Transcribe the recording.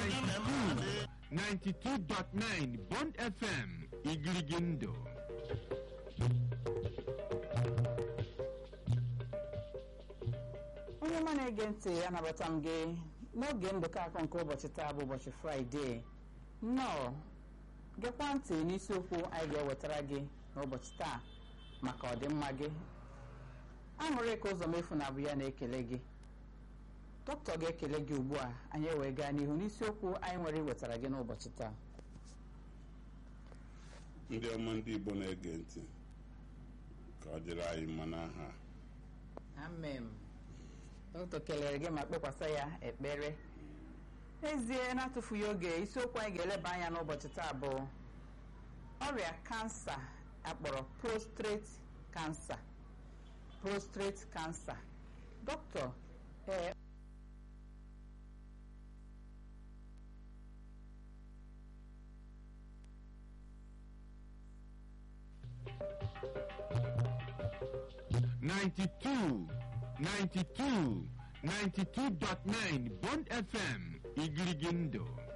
92.9 Bond FM Igirigindo onye ọma na-ege ntị anabata m gị n'oge ndụkọ akọ nke ụbọchị taa bụ ụbọchị fraịde nnọọ gekwa ntị n'isiokwu anyị ga-ewetara gị n'ụbọchị taa maka ọdịmma gị aṅụrị ka ụzọ mefu na abụ ya na-ekele gị dọkịta ga-ekele gị ugbu a anyị wee gaa n'ihu n'isiokwu anyị nwere iwetara gị n'ụbọchị taa ndị ọma ndị igbo na-ege ntị ka ọ dịrị anyị mma n'aha amen dọkịta kelere gị ma kpekwasa ya ekpere n'ezie na-atụfughị oge isiokwu anyị ga-eleba anya n'ụbọchị taa bụ ọrịa kansa akpọrọ prostrate kansa prostrate kansa dọkịta ee ninety-two ninety-two ninety-two dot nine Bond FM Igirigindo